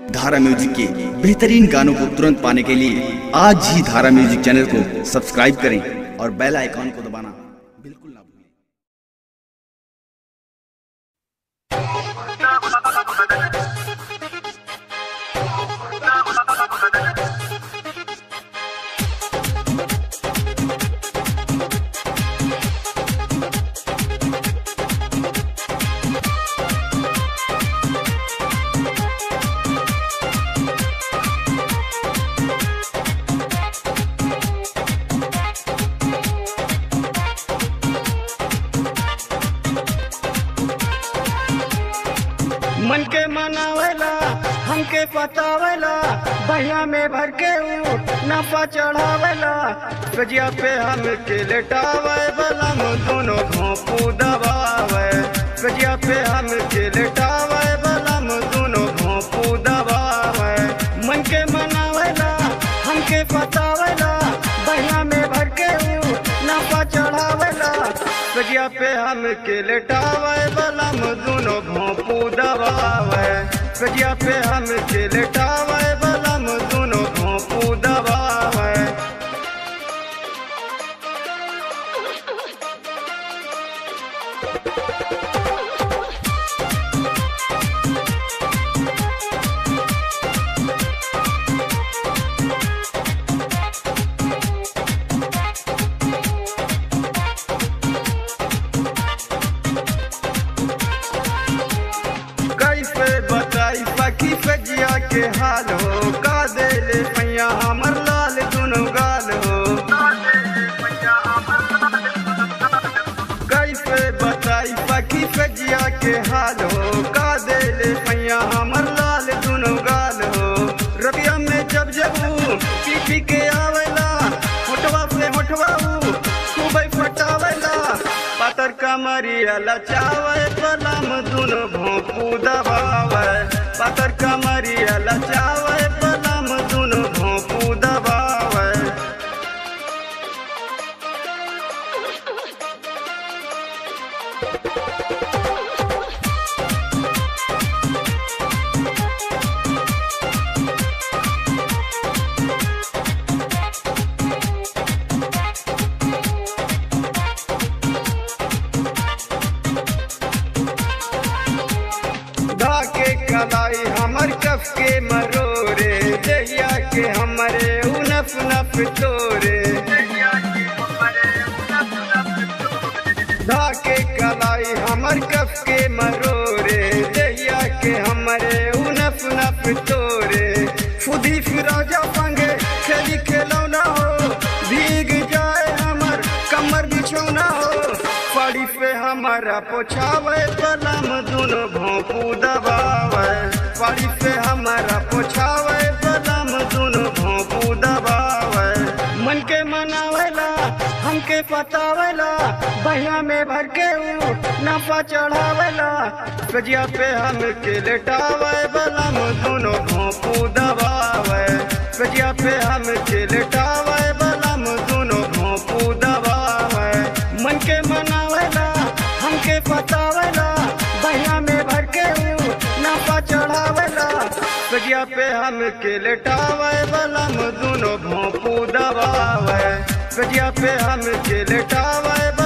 धारा म्यूजिक के बेहतरीन गानों को तुरंत पाने के लिए आज ही धारा म्यूजिक चैनल को सब्सक्राइब करें और बेल आइकॉन को दबाना बिल्कुल ना भूलें मन के मनावेला हमके पतावेला बहिया में भर के ऊट नफा चढ़ावेला कजिया पे हमके लेटावे बलम दोनों भोंपू दबावे कजिया पे हमके लेटावे बलम दोनों भोंपू दबावे मन के मनावेला हमके पतावेला बहिया में भर के ऊट नफा चढ़ावेला कजिया पे हमके लेटावे बलम दोनों भोंपू दबावे कजिया पे हमके लेटावे बलम दोनों भोंपू दबावे कैसे बताई सखी सजिया के हाल हो का दे ले पैया हमर लाल दुनो गाल हो कैसे बताई सखी सजिया के हाल हो का दे ले पैया हमर लाल दुनो गाल हो रबिया में जब जब ऊ पी पी के आवेला होठवा से होठवा ऊ खूब फटावेला पातर कमरिया लचावे पलम दुनो भोंपू दबावे पातर कमरिया लचावे पलम दुनो भोंपू दबावे धाके कलाई हमर कफ के मरोरे दहिया के हमरे उनफ नफ तोरे धाके कलाई हमर कफ के मरोरे दहिया के हमरे उनफ नफ तोरे खुदी फिरोजा पंगे खेली खेलौना हो भीग जाए हमर कमर बिछौना हो पड़ी पे हमारा पोछावे पलम दुनो भोंपू दबावे पड़ी पे हमारा पोछावे पलम दुनो भोंपू दबावे मन के मनावेला हमके पतावेला बहिया में भर के ऊट नफा चढ़ावेला कजिया पे हमके लेटावे बलम दुनो भोंपू दबावे कजिया पे हमके लेटावे बलम दुनो भोंपू दबावे मन के मनावेला हमके पतावेला बहिया में भर के ऊट नफा चढ़ावेला कजिया पे हमके लेटावे बलम दुनो भोंपू दबावे कजिया पे हमके लेटावे